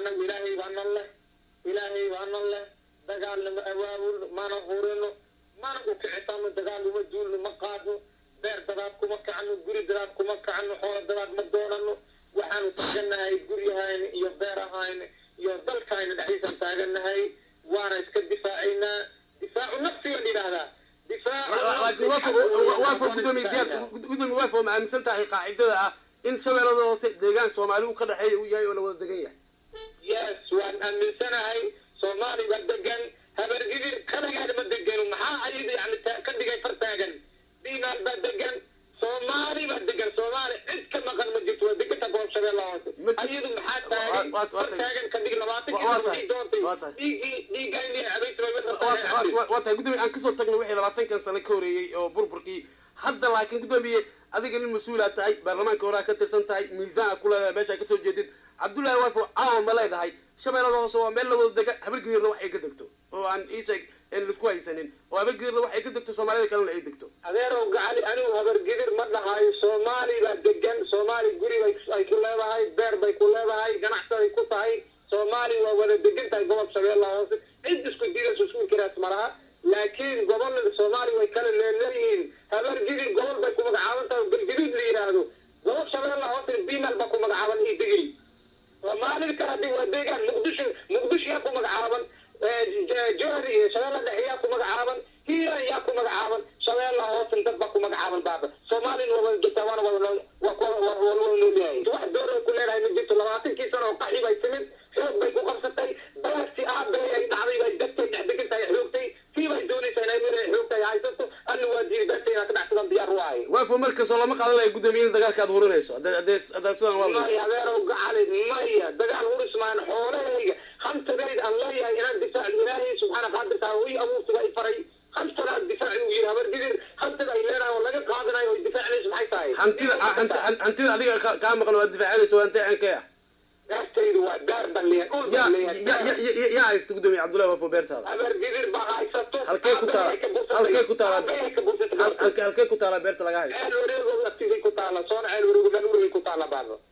annagu ilaahay baa nan leh ilaahay baa nan leh dagaalna ma awaawulno mana hurino mana u kicitano dagaal uma duulno ma qaadno beer dadaad kuma kacno guri dadaad kuma kacno xoolo dadaad ma doonano waxaanu taaganahay guryahayna iyo beerahayna iyo dalkayna dhexdiisaan taaganahay waana iska difaacaynaa difaacu nafsi baan yidhaahdaa laakiin waafo gudoomiye diyaar gudoomiye waafo ma aaminsan tahay qaacidada ah in shabeellada hoose deegaan soomaali uu ka dhexeeya uu yahay oo la wada degan yahay yes waan aaminsanahay soomaali baa degan habargidir kaligeeda ma degano maxaa ayada yani ka dhigay far taagan diinaal baa degan soomaali baa degan soomaali cid ka maqan ma jirto waa deganta goob shabeella hoose ayadu maxaa taagan far taagan ka dhig labaatan kii doontay dhiigii dhiigayni waa tahay gudoomiye aan kasoo tagno wixii labaatankan sano ka horeeyey oo burburkii hadda laakiin gudoomiye adiga nin mas-uulaa tahay baarlamaanka horaa ka tirsan tahay miisaan ku leedahay meeshaa kasoo jeedid cabdullaahi waafo caawa ma leedahay shabeellada hoose waa meel la wada dega habargidirna wax ay ka degto oo aan iisheeg aan laisku haysanin oo habargidirna wax ay ka degto soomaalida kalena ay degto adeerow gacali anigu habargidir ma dhahayo soomaali baa degan soomaali guri bay ay ku leedahay beer bay ku leedahay ganacsaday ku tahay soomaali waa wada degan tahay gobob shabeellaha hoose cid isku diidayso isku inkiraas malaha laakiin gobol soomaali way kala leeleeyihiin habargidir gobol bay ku magacaaban tahay galgaduud la yidhaahdo gobol shabeellaha hoose bimal baa ku magacaaban iyo digri soomaalida kale hadii waa deegaan muqdisho muqdisho yaa ku magacaaban jowhar iyo shabeella dhexe yaa ku magacaaban hiiran yaa ku magacaaban shabeella hoosen dad baa ku magacaaban baaba soomaalina waa wada jirtaa waana wada waa kuwa waa wada noolyahay wax door ay ku leedahay ma jirto labaatankii sano oo qaxi bay timid xoog bay ku qabsatay beerti aabay ay dhacday bay degtay dhex degan tahay xoogtay sii bay doonaysaa inay meel ay xoogtay haysato alla waa diiday beerta inaad ka dhacsadan diyaar u ahay waafo markastoo lama qaadanaya gudoomiye in dagaalka aad hurinayso hadee hadee haddaad sidaan waa maya adeerow gacali maya dagaal huris maan xoolahayga hamtagayd aan leeyahay inaan difaac ilaahay subxaana qaadirtaa ii abuurtiga ay faray hamtana difaaci uu yidhi habargidir hamtada ay leedahay oo laga qaadanayo oo difaacinayso maxay tahay hantida hantida adiga kaa maqan oo aad difaacinayso waa intee ankee ah beertaydu waa beer baan leeyahay dhul yaa baan leeyahay yaa haysta gudoomiye cabdullahi waafo beertaada habargidir baa haysato halkee ku taala halkee ku taala halkee ku taala beerta laga haysto ceel wareego agtiday ku taala soona ceel wareego dhan urigay ku taala baaba